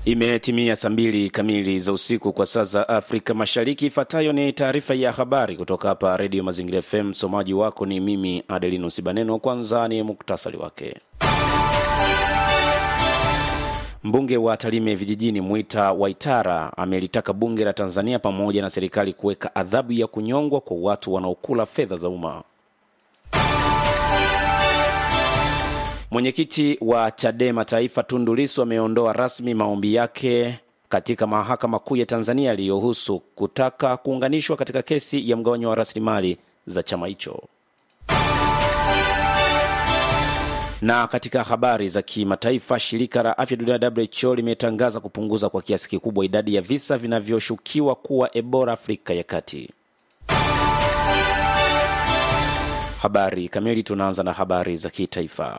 Imetimia saa mbili kamili za usiku kwa saa za Afrika Mashariki. Ifuatayo ni taarifa ya habari kutoka hapa Redio Mazingira FM. Msomaji wako ni mimi Adelinus Baneno. Kwanza ni muktasari wake. Mbunge wa Tarime vijijini Mwita Waitara amelitaka bunge la Tanzania pamoja na serikali kuweka adhabu ya kunyongwa kwa watu wanaokula fedha za umma. Mwenyekiti wa Chadema Taifa Tundu Lissu ameondoa rasmi maombi yake katika mahakama kuu ya Tanzania yaliyohusu kutaka kuunganishwa katika kesi ya mgawanyo wa rasilimali za chama hicho. Na katika habari za kimataifa, shirika la afya duniani WHO limetangaza kupunguza kwa kiasi kikubwa idadi ya visa vinavyoshukiwa kuwa Ebola Afrika ya Kati. Habari kamili, tunaanza na habari za kitaifa.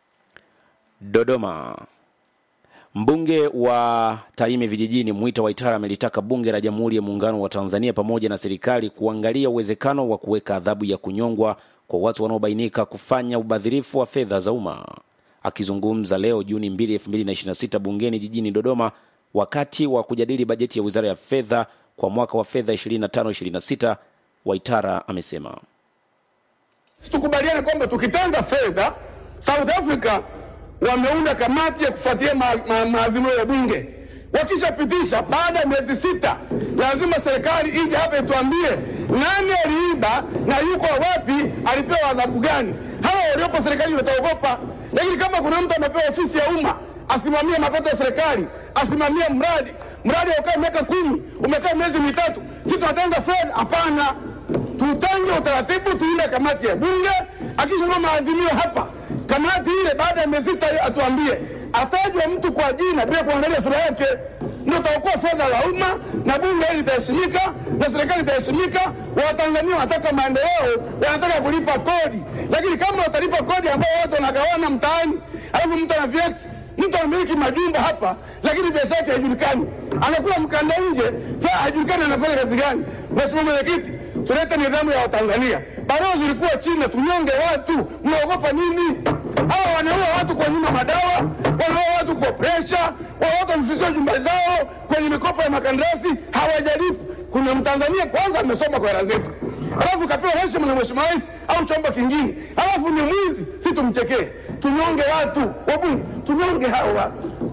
Dodoma. Mbunge wa Tarime vijijini Mwita Waitara amelitaka bunge la Jamhuri ya Muungano wa Tanzania pamoja na serikali kuangalia uwezekano wa kuweka adhabu ya kunyongwa kwa watu wanaobainika kufanya ubadhirifu wa fedha za umma. Akizungumza leo Juni 2, 2026 bungeni jijini Dodoma wakati wa kujadili bajeti ya Wizara ya Fedha kwa mwaka wa fedha 25-26, Waitara amesema Situkubaliane kwamba tukitenga fedha, South Africa wameunda kamati ya kufuatilia maazimio ma, ma, ya bunge. Wakishapitisha baada ya miezi sita, lazima serikali ije hapa ituambie nani aliiba na yuko wapi, alipewa adhabu gani. Hawa waliopo serikalini wataogopa, lakini kama kuna mtu anapewa ofisi ya umma asimamie mapato ya serikali, asimamie mradi, mradi ukae miaka kumi, umekaa miezi mitatu, si tunatenga fedha? Hapana, tutange utaratibu, tuinde kamati ya bunge, akishaona maazimio hapa kamati ile baada ya miezi sita atuambie, atajwa mtu kwa jina bila kuangalia sura yake, ndio utaokoa fedha la umma na bunge hili litaheshimika na serikali itaheshimika. Watanzania wanataka maendeleo, wanataka kulipa kodi, lakini kama watalipa kodi ambao watu wanagawana mtaani, alafu mtu ana VX, mtu anamiliki majumba hapa, lakini biashara yake haijulikani, anakula mkanda nje, haijulikani anafanya kazi gani. Mheshimiwa Mwenyekiti, tulete nidhamu ya Watanzania. Balozi ulikuwa China, tunyonge watu, mnaogopa nini? Hawa wanaua watu kwa nyuma madawa, wanaua watu kwa presha, watu wamefisiwa jumba zao kwenye mikopo ya makandarasi, hawajalipa. Kuna Mtanzania kwanza amesoma kwa hela zetu, alafu kapewa heshima na Mheshimiwa Rais au chombo kingine, alafu ni mwizi, si tumchekee? Tunyonge watu, wabunge, tunyonge hawa.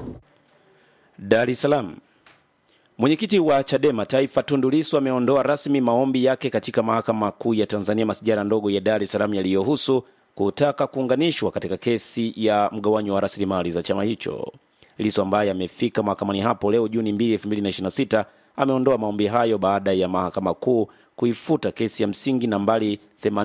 Dar es Salaam. Mwenyekiti wa Chadema Taifa Tundu Lissu ameondoa rasmi maombi yake katika mahakama kuu ya Tanzania masijara ndogo ya Dar es Salaam yaliyohusu kutaka kuunganishwa katika kesi ya mgawanyo wa rasilimali za chama hicho. Lissu ambaye amefika mahakamani hapo leo Juni 2, 2026 ameondoa maombi hayo baada ya mahakama kuu kuifuta kesi ya msingi nambari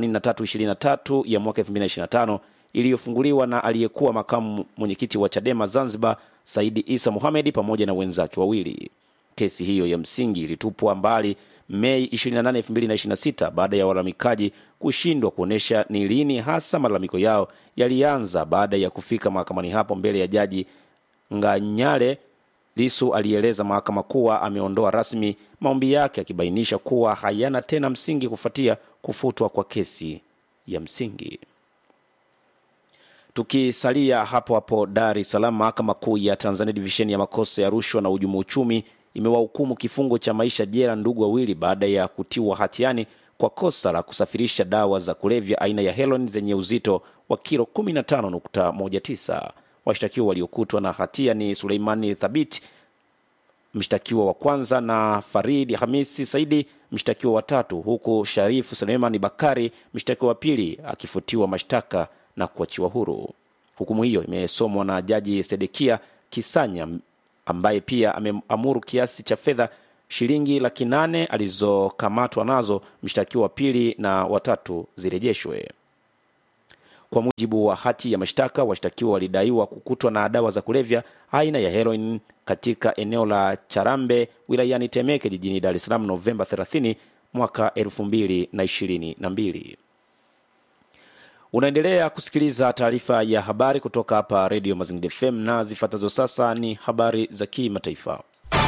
8323 ya mwaka 2025 iliyofunguliwa na aliyekuwa makamu mwenyekiti wa Chadema Zanzibar Saidi Isa Mohamed pamoja na wenzake wawili. Kesi hiyo ya msingi ilitupwa mbali Mei 28, 2026 baada ya walalamikaji kushindwa kuonyesha ni lini hasa malalamiko yao yalianza. Baada ya kufika mahakamani hapo mbele ya jaji Nganyale, Lisu alieleza mahakama kuwa ameondoa rasmi maombi yake, akibainisha kuwa hayana tena msingi kufuatia kufutwa kwa kesi ya msingi. Tukisalia hapo hapo Dar es Salaam, mahakama kuu ya Tanzania divisheni ya makosa ya rushwa na uhujumu uchumi imewahukumu kifungo cha maisha jela ndugu wawili baada ya kutiwa hatiani kwa kosa la kusafirisha dawa za kulevya aina ya heroin zenye uzito wa kilo 15.19. Washtakiwa waliokutwa na hatia ni Suleimani Thabit, mshtakiwa wa kwanza, na Farid Hamisi Saidi, mshtakiwa wa tatu, huku Sharifu Suleimani Bakari, mshtakiwa wa pili, akifutiwa mashtaka na kuachiwa huru. Hukumu hiyo imesomwa na Jaji Sedekia Kisanya ambaye pia ameamuru kiasi cha fedha shilingi laki nane alizokamatwa nazo mshtakiwa wa pili na watatu zirejeshwe. Kwa mujibu wa hati ya mashtaka, washtakiwa walidaiwa kukutwa na dawa za kulevya aina ya heroin katika eneo la Charambe wilayani Temeke jijini Dar es Salaam Novemba 30 mwaka 2022. Unaendelea kusikiliza taarifa ya habari kutoka hapa redio Mazingira FM na zifuatazo sasa ni habari za kimataifa.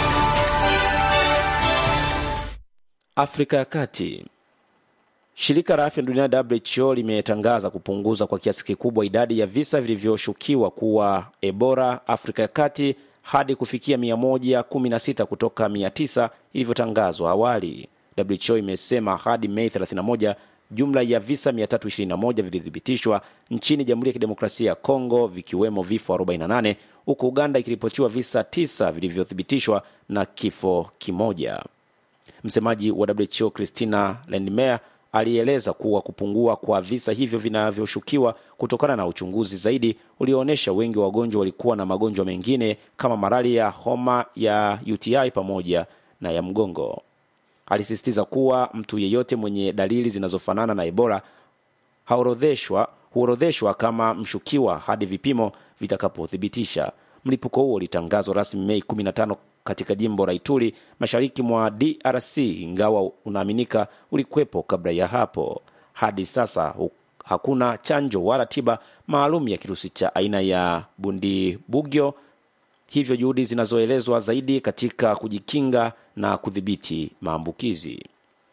Afrika ya Kati. Shirika la afya duniani WHO limetangaza kupunguza kwa kiasi kikubwa idadi ya visa vilivyoshukiwa kuwa Ebola Afrika ya Kati hadi kufikia 116 kutoka 900 ilivyotangazwa awali. WHO imesema hadi Mei 31 jumla ya visa 321 vilithibitishwa nchini Jamhuri ya Kidemokrasia ya Kongo, vikiwemo vifo 48 huku Uganda ikiripotiwa visa 9 vilivyothibitishwa na kifo kimoja. Msemaji wa WHO Christina Lindmeier alieleza kuwa kupungua kwa visa hivyo vinavyoshukiwa kutokana na uchunguzi zaidi ulioonyesha wengi wa wagonjwa walikuwa na magonjwa mengine kama malaria, homa ya UTI pamoja na ya mgongo. Alisisitiza kuwa mtu yeyote mwenye dalili zinazofanana na Ebola haorodheshwa huorodheshwa kama mshukiwa hadi vipimo vitakapothibitisha. Mlipuko huo ulitangazwa rasmi Mei 15 katika jimbo la Ituri mashariki mwa DRC, ingawa unaaminika ulikuwepo kabla ya hapo. Hadi sasa hu- hakuna chanjo wala tiba maalum ya kirusi cha aina ya Bundibugyo, hivyo juhudi zinazoelezwa zaidi katika kujikinga na kudhibiti maambukizi.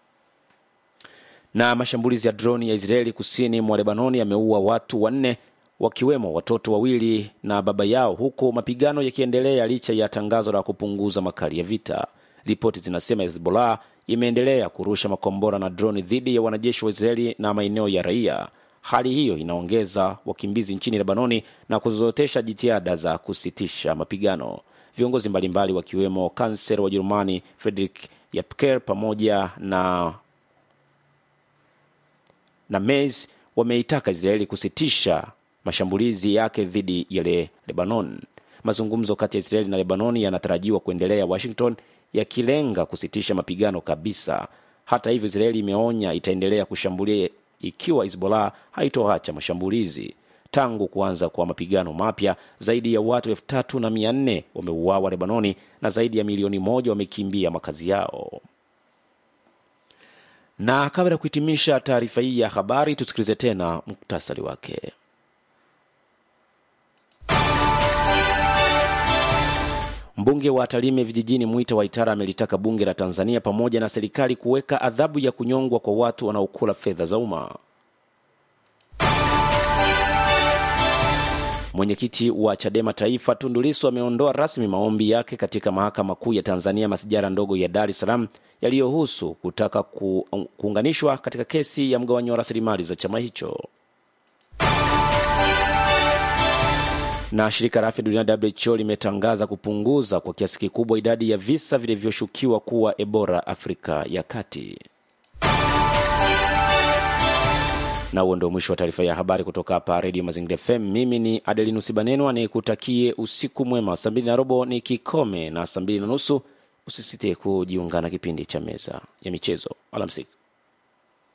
Na mashambulizi ya droni ya Israeli kusini mwa Lebanoni yameua watu wanne wakiwemo watoto wawili na baba yao, huku mapigano yakiendelea licha ya tangazo la kupunguza makali ya vita. Ripoti zinasema Hezbollah imeendelea kurusha makombora na droni dhidi ya wanajeshi wa Israeli na maeneo ya raia. Hali hiyo inaongeza wakimbizi nchini Lebanoni na kuzorotesha jitihada za kusitisha mapigano. Viongozi mbalimbali wakiwemo kansela wa Jerumani Friedrich Yapker pamoja na na Merz wameitaka Israeli kusitisha mashambulizi yake dhidi ya le Lebanon. Mazungumzo kati ya Israeli na Lebanon yanatarajiwa kuendelea Washington, yakilenga kusitisha mapigano kabisa. Hata hivyo, Israeli imeonya itaendelea kushambulia ikiwa Hezbollah haitoacha mashambulizi. Tangu kuanza kwa mapigano mapya, zaidi ya watu elfu tatu na mia nne wameuawa Lebanoni na zaidi ya milioni moja wamekimbia makazi yao. Na kabla ya kuhitimisha taarifa hii ya habari, tusikilize tena muktasari wake. Mbunge wa Tarime vijijini Mwita Waitara amelitaka bunge la Tanzania pamoja na serikali kuweka adhabu ya kunyongwa kwa watu wanaokula fedha za umma. Mwenyekiti wa Chadema Taifa Tundu Lissu ameondoa rasmi maombi yake katika mahakama kuu ya Tanzania masijara ndogo ya Dar es Salaam yaliyohusu kutaka ku, kuunganishwa katika kesi ya mgawanyo wa rasilimali za chama hicho. Na shirika la afya duniani WHO limetangaza kupunguza kwa kiasi kikubwa idadi ya visa vilivyoshukiwa kuwa Ebola Afrika ya Kati. na huo ndio mwisho wa taarifa ya habari kutoka hapa redio mazingira fm mimi ni adelinus banenwa nikutakie usiku mwema saa mbili na robo ni kikome na saa mbili na nusu usisite kujiunga na kipindi cha meza ya michezo alamsiki